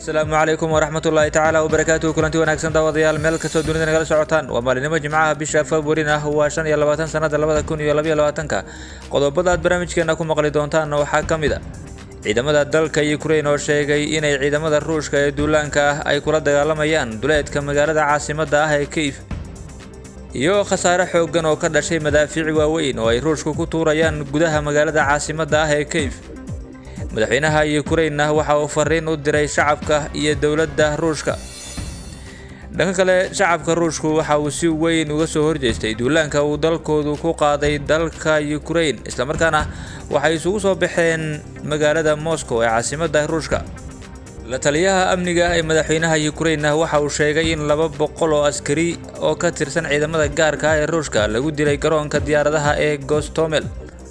asalaamu calaykum waraxmat ullaahi tacaala wabarakaatuhu kulanti wanaagsan daawadayaal meel kastoo dunida nagala socotaan waa maalinimo jimcaha bisha februarin ah waa shan iyo labaatan sanada labada kun iyo labaiyo labaatanka qodobada aad barnaamijkeena ku maqli doontaan waxaa ka mid a ciidamada dalka ukrain oo sheegay inay ciidamada ruushka ee duulaanka ah ay kula dagaalamayaan duleedka magaalada caasimadda ah ee kiyif iyo khasaare xooggan oo ka dhashay madaafiic waaweyn oo ay ruushku ku tuurayaan gudaha magaalada caasimadda ah ee kiyif madaxweynaha ukrainna waxa uu fariin u diray shacabka iyo dowladda ruushka dhanka kale shacabka ruushku waxa uu si weyn uga soo horjeestay duulaanka uu dalkoodu ku qaaday dalka ukrain islamarkaana waxay isugu soo baxeen magaalada moscow ee caasimadda ruushka la taliyaha amniga ee madaxweynaha ukrainna waxa uu sheegay in laba boqol oo askari oo ka tirsan ciidamada gaarka ah ee ruushka lagu dilay garoonka diyaaradaha ee gostomel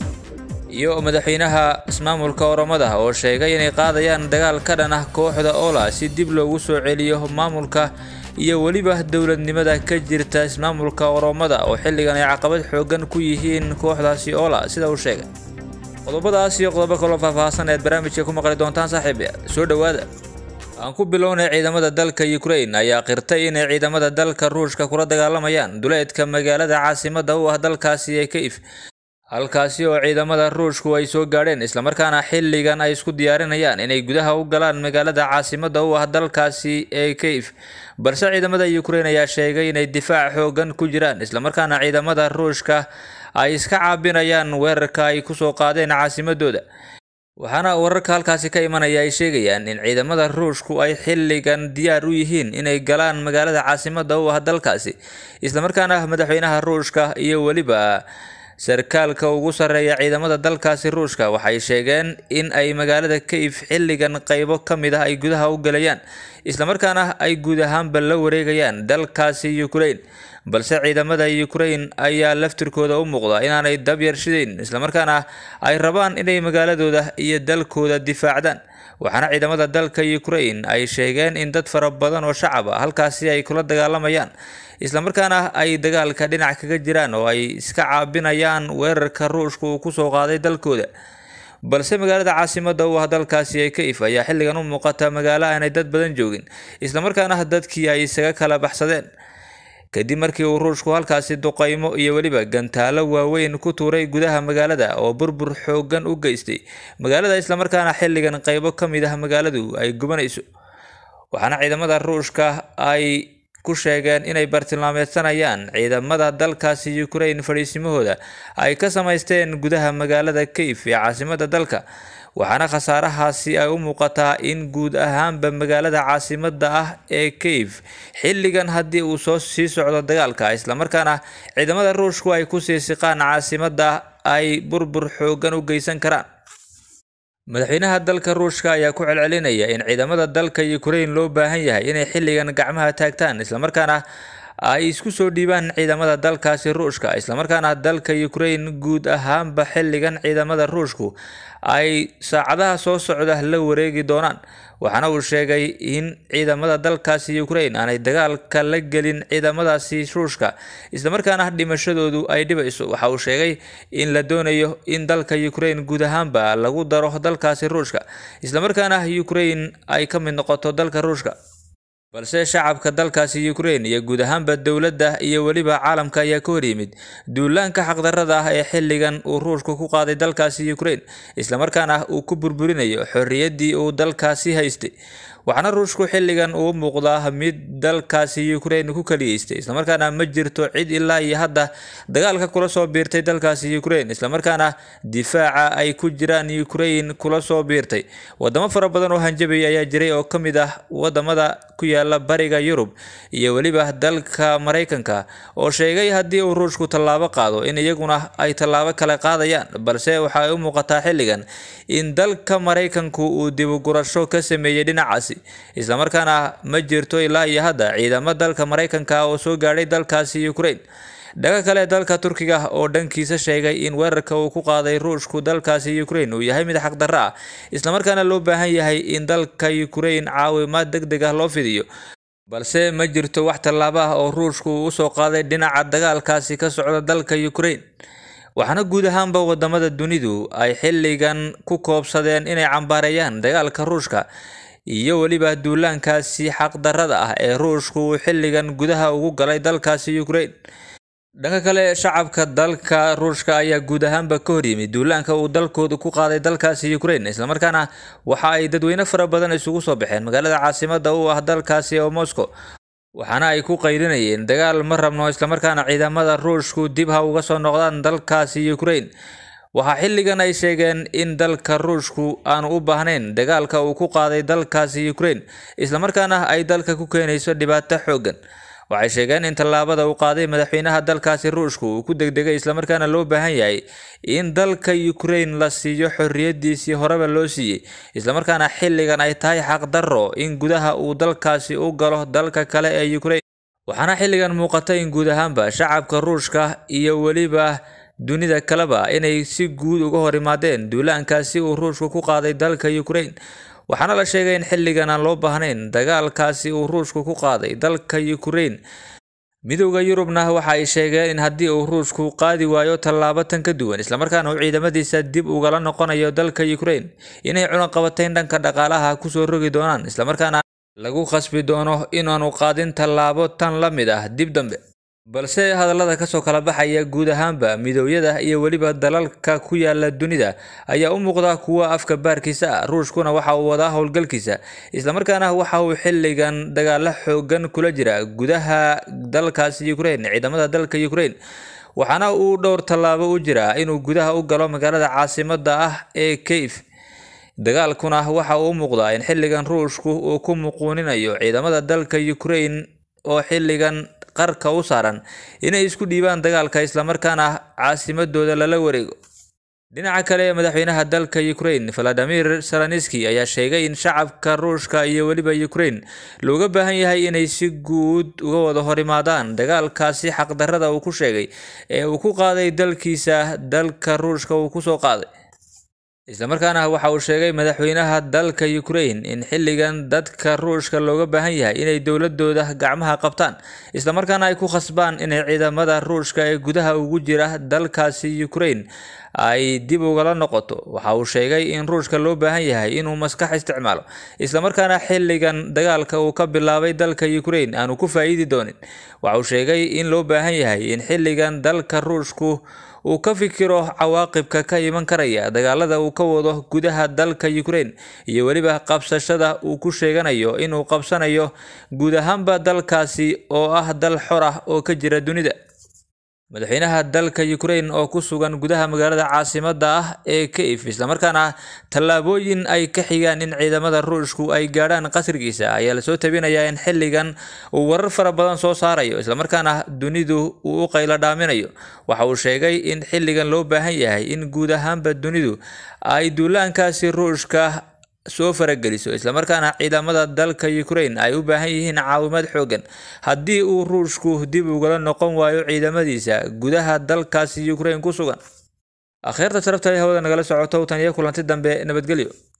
iyo madaxweynaha ismaamulka oromada oo sheegay inay qaadayaan dagaal ka dhan ah kooxda ola si dib loogu soo celiyo maamulka iyo weliba dowladnimada ka jirta ismaamulka oromada oo xilligan ay caqabad xoogan ku yihiin kooxdaasi ola sida uu sheegay qodobadaas iyo qodobo kaloo faahfaahsan eed barnaamijka ku maqli doontaan saaxiib soo dhowaada aan ku bilownay ciidamada dalka ukrain ayaa qirtay inay ciidamada dalka ruushka kula dagaalamayaan duleedka magaalada caasimadda u ah dalkaasi ee kayif halkaasi oo ciidamada ruushku ay soo gaadheen islamarkaana xilligan ay isku diyaarinayaan inay gudaha u galaan magaalada caasimadda u ah dalkaasi ee kayif balse ciidamada ukrain ayaa sheegay inay difaac xoogan ku jiraan islamarkaana ciidamada ruushka ay iska caabinayaan weerarka ay kusoo qaadeen caasimadooda waxaana wararka halkaasi ka imanaya ay sheegayaan in ciidamada ruushku ay xilligan diyaar u yihiin inay galaan magaalada caasimadda u ah dalkaasi islamarkaana madaxweynaha ruushka iyo weliba sarkaalka ugu sarreeya ciidamada dalkaasi ruushka waxay sheegeen in ay magaalada kayif xilligan qaybo ka mid ah ay gudaha u galayaan islamarkaana ay guud ahaanba la wareegayaan dalkaasi ukrain balse ciidamada ukrain ayaa laftirkooda u muuqda inaanay dabyar shidayn islamarkaana ay rabaan inay magaaladooda iyo dalkooda difaacdaan waxaana ciidamada dalka ukrain ay sheegeen in dad fara badan oo shacab ah halkaasi ay kula dagaalamayaan islamarkaana ay dagaalka dhinac kaga jiraan oo ay iska caabinayaan weerarka ruushka uu kusoo qaaday dalkooda balse magaalada caasimadda u ah dalkaasi ee kayif ayaa xilligan u muuqata magaalo aanay dad badan joogin islamarkaana dadkii ay isaga kala baxsadeen kadib markii uu ruushku halkaasi duqaymo iyo weliba gantaalo waaweyn ku tuuray gudaha magaalada oo burbur xoogan u geystay magaalada islamarkaana xilligan qaybo ka mid ah magaaladu ay gubanayso waxaana ciidamada ruushka ay ku sheegeen inay bartilmaameedsanayaan ciidamada dalkaasi ukrain fadhiisimahooda ay ka samaysteen gudaha magaalada kayif ee caasimadda dalka waxaana khasaarahaasi ay u muuqataa in guud ahaanba magaalada caasimadda ah ee kayif xilligan haddii uu soo sii socdo dagaalka islamarkaana ciidamada ruushku ay kusii siqaan caasimadda ay burbur xoogan u geysan karaan madaxweynaha dalka ruushka ayaa ku celcelinaya in ciidamada dalka ukrain loo baahan yahay inay xilligan gacmaha taagtaan islamarkaana ay isku soo dhiibaan ciidamada dalkaasi ruushka islamarkaana dalka ukrain guud ahaanba xilligan ciidamada ruushku ay saacadaha soo socda la wareegi doonaan waxaana uu sheegay in ciidamada dalkaasi ukrain aanay dagaalka la gelin ciidamadaasi ruushka islamarkaana dhimashadoodu ay dhibayso waxa uu sheegay in la doonayo in dalka ukrain guud ahaanba lagu daro dalkaasi ruushka islamarkaana ukrain ay ka mid noqoto dalka ruushka balse shacabka dalkaasi ukrain iyo guud ahaanba dowladda iyo weliba caalamka ayaa ka horyimid duulaanka xaqdarrada ah ee xilligan uu ruushku ku qaaday dalkaasi ukrain islamarkaana uu ku burburinayo xorriyaddii uu dalkaasi haystay waxaana ruushku xilligan uu muuqdaa mid dalkaasi ukrain ku kaliyeystay islamarkaana ma jirto cid ilaa iyo hadda dagaalka kula soo biirtay dalkaasi ukrain islamarkaana difaaca ay ku jiraan ukrain kula soo biirtay wadamo fara badan oo hanjabaya ayaa jiray oo ka mid ah wadamada ku yaala bariga yurub iyo weliba dalka maraykanka oo sheegay haddii uu ruushku tallaabo qaado in iyaguna ay tallaabo kale qaadayaan balse waxa ay u muuqataa xilligan in dalka maraykanku uu dibugurasho ka sameeyey dhinacaasi islamarkaana ma jirto ilaa iyo hadda ciidamo dalka maraykanka oo soo gaadhay dalkaasi ukrain dhaga kale dalka turkiga oo dhankiisa sheegay in weerarka uu ku qaaday ruushku dalkaasi ukrain uu yahay mid xaqdarro ah islamarkaana loo baahan yahay in dalka ukrain caawimaad deg deg ah loo fidiyo balse ma jirto wax tallaabo ah oo ruushku uu usoo qaaday dhinaca dagaalkaasi ka socda dalka ukrain waxaana guud ahaanba wadamada dunidu ay xilligan ku koobsadeen inay cambaareeyaan dagaalka ruushka iyo weliba duulaankaasi xaqdarrada ah ee ruushku uu xilligan gudaha ugu galay dalkaasi ukraine dhanka kale shacabka dalka ruushka ayaa guud ahaanba ka horyimid duulaanka uu dalkooda ku qaaday dalkaasi ukraine islamarkaana waxa ay dadweyne fara badan isugu soo baxeen magaalada caasimada u ah dalkaasi oo moscow waxaana ay ku qaylinayeen dagaal ma rabno islamarkaana ciidamada ruushku dib ha uga soo noqdaan dalkaasi ukraine waxaa xilligan ay sheegeen in dalka ruushku aanu u baahnayn dagaalka uu ku qaaday dalkaasi ukraine islamarkaana ay dalka ku keenayso dhibaato xooggan waxay sheegeen in tallaabada uu qaaday madaxweynaha dalkaasi ruushku uu ku degdegay islamarkaana loo baahan yahay in dalka ukraine la siiyo xorriyadiisii horeba loo siiyey islamarkaana xilligan ay tahay xaqdarro in gudaha uu dalkaasi u galo dalka kale ee ukraine waxaana xilligan muuqata in guud ahaanba shacabka ruushka iyo weliba dunida kaleba inay si guud uga hor imaadeen duulaankaasi uu ruushku ku qaaday dalka ukraine waxaana la sheegay in xilligan aan loo baahnayn dagaalkaasi uu ruushku ku qaaday dalka ukraine midowda yurubna waxa ay sheegeen in haddii uu ruushku qaadi waayo tallaabo tan ka duwan islamarkaana uu ciidamadiisa dib ugala noqonayo dalka ukraine inay cunaqabatayn dhanka dhaqaalaha kusoo rogi doonaan islamarkaana lagu khasbi doono inaanu qaadin tallaabo tan la mid ah dib dambe balse hadallada kasoo kala baxaya guud ahaanba midooyada iyo weliba dalalka ku yaala dunida ayaa u muuqda kuwa afka baarkiisa ah ruushkuna waxa uu wadaa howlgalkiisa islamarkaana waxa uu xilligan dagaalo xoogan kula jira gudaha dalkaasi ukraine ciidamada dalka ukraine waxaana uu dhowr tallaabo u jiraa inuu gudaha u galo magaalada caasimada ah ee kayf dagaalkuna waxa uu u muuqdaa in xilligan ruushku uu ku muquuninayo ciidamada dalka ukraine oo xilligan qarka u saaran inay isku dhiibaan dagaalka islamarkaana caasimadooda lala wareego dhinaca kale madaxweynaha dalka ukraine valadimir salanski ayaa sheegay in shacabka ruushka iyo weliba ukraine looga baahan yahay inay si guud uga wada hor imaadaan dagaalkaasi xaqdarrada uu ku sheegay ee uu ku qaaday dalkiisa dalka ruushka uu kusoo qaaday islamarkaana waxa uu sheegay madaxweynaha dalka ukraine in xilligan dadka ruushka looga baahan yahay inay dowladooda gacmaha qabtaan islamarkaana ay ku khasbaan inay ciidamada ruushka ee gudaha ugu jira dalkaasi ukraine ay dib ugala noqoto waxa uu sheegay in ruushka loo baahan yahay inuu maskax isticmaalo islamarkaana xilligan dagaalka uu ka bilaabay dalka ukraine aanu ku faa'iidi doonin waxa uu sheegay in loo baahan yahay in xilligan dalka ruushku uu ka fikiro cawaaqibka ka iman karaya dagaalada uu ka wado gudaha dalka ukraine iyo weliba qabsashada uu ku sheeganayo inuu qabsanayo guud ahaanba dalkaasi oo ah dal xor ah oo ka jira dunida madaxweynaha dalka ukraine oo ku sugan gudaha magaalada caasimada ah ee kayf islamarkaana tallaabooyin ay ka xigaan in ciidamada ruushku ay gaadhaan qasrigiisa ayaa lasoo tabinayaa in xilligan uu warar fara badan soo saarayo islamarkaana dunidu uu u qaylo dhaaminayo waxa uu sheegay in xilligan loo baahan yahay in guud ahaanba dunidu ay duulaankaasi ruushka soo farageliso islamarkaana ciidamada dalka ukraine ay u baahan yihiin caawimaad xoogan haddii uu ruushku dib ugala noqon waayo ciidamadiisa gudaha dalkaasi ukraine ku sugan akhyaarta sharafta ee hawada nagala socoto tan iyo kulanti dambe nabadgelyo